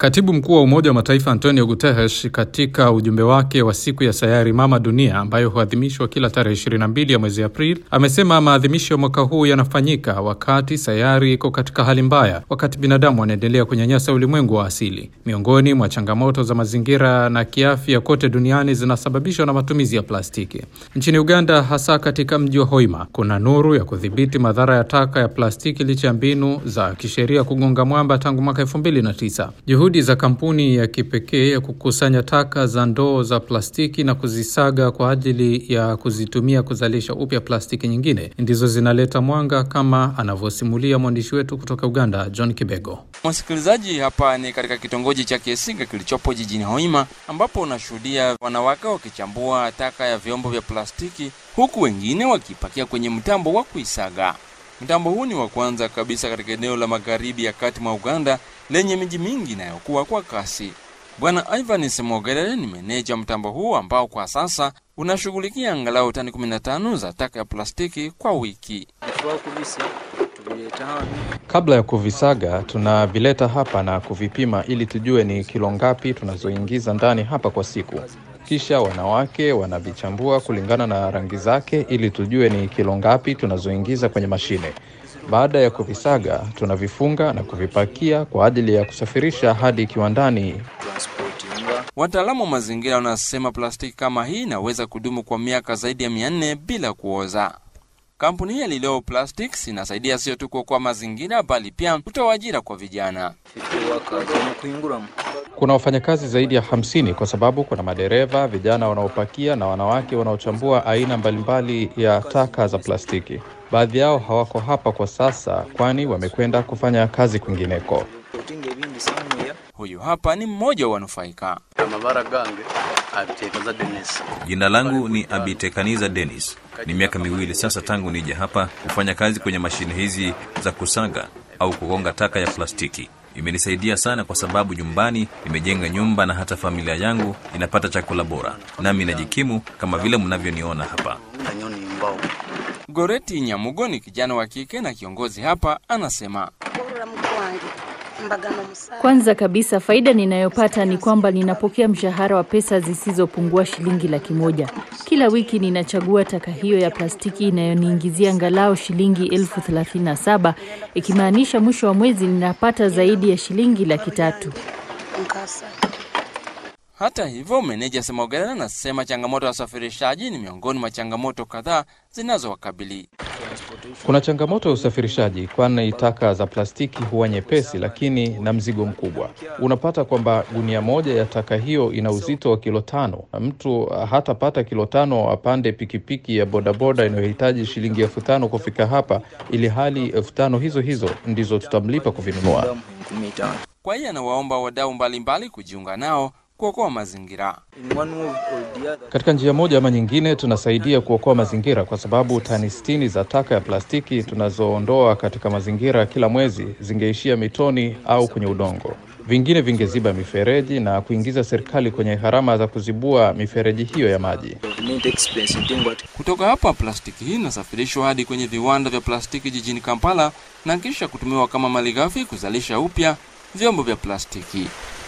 Katibu mkuu wa Umoja wa Mataifa Antonio Guterres katika ujumbe wake wa siku ya sayari mama dunia ambayo huadhimishwa kila tarehe 22 ya mwezi Aprili amesema maadhimisho ya mwaka huu yanafanyika wakati sayari iko katika hali mbaya, wakati binadamu wanaendelea kunyanyasa ulimwengu wa asili. Miongoni mwa changamoto za mazingira na kiafya kote duniani zinasababishwa na matumizi ya plastiki. Nchini Uganda, hasa katika mji wa Hoima, kuna nuru ya kudhibiti madhara ya taka ya plastiki licha ya mbinu za kisheria kugonga mwamba tangu mwaka 2009. Juhudi za kampuni ya kipekee ya kukusanya taka za ndoo za plastiki na kuzisaga kwa ajili ya kuzitumia kuzalisha upya plastiki nyingine ndizo zinaleta mwanga, kama anavyosimulia mwandishi wetu kutoka Uganda, John Kibego. Msikilizaji, hapa ni katika kitongoji cha Kiesinga kilichopo jijini Hoima, ambapo unashuhudia wanawake wakichambua taka ya vyombo vya plastiki, huku wengine wakipakia kwenye mtambo wa kuisaga. Mtambo huu ni wa kwanza kabisa katika eneo la magharibi ya kati mwa Uganda lenye miji mingi inayokuwa kwa kasi. Bwana Ivan Semogerere ni meneja mtambo huu ambao kwa sasa unashughulikia angalau tani 15 za taka ya plastiki kwa wiki. Kabla ya kuvisaga, tunavileta hapa na kuvipima ili tujue ni kilo ngapi tunazoingiza ndani hapa kwa siku. Kisha wanawake wanavichambua kulingana na rangi zake ili tujue ni kilo ngapi tunazoingiza kwenye mashine. Baada ya kuvisaga, tunavifunga na kuvipakia kwa ajili ya kusafirisha hadi kiwandani. Wataalamu wa mazingira wanasema plastiki kama hii inaweza kudumu kwa miaka zaidi ya mia nne bila kuoza. Kampuni hii ya Lileo Plastics inasaidia sio tu kuokoa mazingira bali pia kutoa ajira kwa vijana. Kuna wafanyakazi zaidi ya hamsini kwa sababu kuna madereva, vijana wanaopakia na wanawake wanaochambua aina mbalimbali ya taka za plastiki. Baadhi yao hawako hapa kwa sasa, kwani wamekwenda kufanya kazi kwingineko. Huyu hapa ni mmoja wa wanufaika. Jina langu ni Abitekaniza Dennis. Ni miaka miwili sasa tangu nije hapa kufanya kazi kwenye mashine hizi za kusaga au kugonga taka ya plastiki. Imenisaidia sana kwa sababu nyumbani nimejenga nyumba na hata familia yangu inapata chakula bora, nami najikimu kama vile mnavyoniona hapa. Goreti Nyamugo ni kijana wa kike na kiongozi hapa, anasema kwanza kabisa faida ninayopata ni kwamba ninapokea mshahara wa pesa zisizopungua shilingi laki moja kila wiki. Ninachagua taka hiyo ya plastiki inayoniingizia angalau shilingi elfu thelathini na saba ikimaanisha mwisho wa mwezi ninapata zaidi ya shilingi laki tatu. Hata hivyo, meneja Semogerera anasema changamoto ya usafirishaji ni miongoni mwa changamoto kadhaa zinazowakabili. Kuna changamoto ya usafirishaji, kwani taka za plastiki huwa nyepesi, lakini na mzigo mkubwa. Unapata kwamba gunia moja ya taka hiyo ina uzito wa kilo tano, na mtu hatapata kilo tano apande pikipiki ya bodaboda inayohitaji shilingi elfu tano kufika hapa, ili hali elfu tano hizo hizo ndizo tutamlipa kuvinunua. Kwa hiyo anawaomba wadau mbalimbali kujiunga nao kuokoa mazingira. Katika njia moja ama nyingine, tunasaidia kuokoa mazingira kwa sababu tani sitini za taka ya plastiki tunazoondoa katika mazingira kila mwezi zingeishia mitoni au kwenye udongo. Vingine vingeziba mifereji na kuingiza serikali kwenye gharama za kuzibua mifereji hiyo ya maji. Kutoka hapa, plastiki hii inasafirishwa hadi kwenye viwanda vya plastiki jijini Kampala na kisha kutumiwa kama malighafi kuzalisha upya vyombo vya plastiki.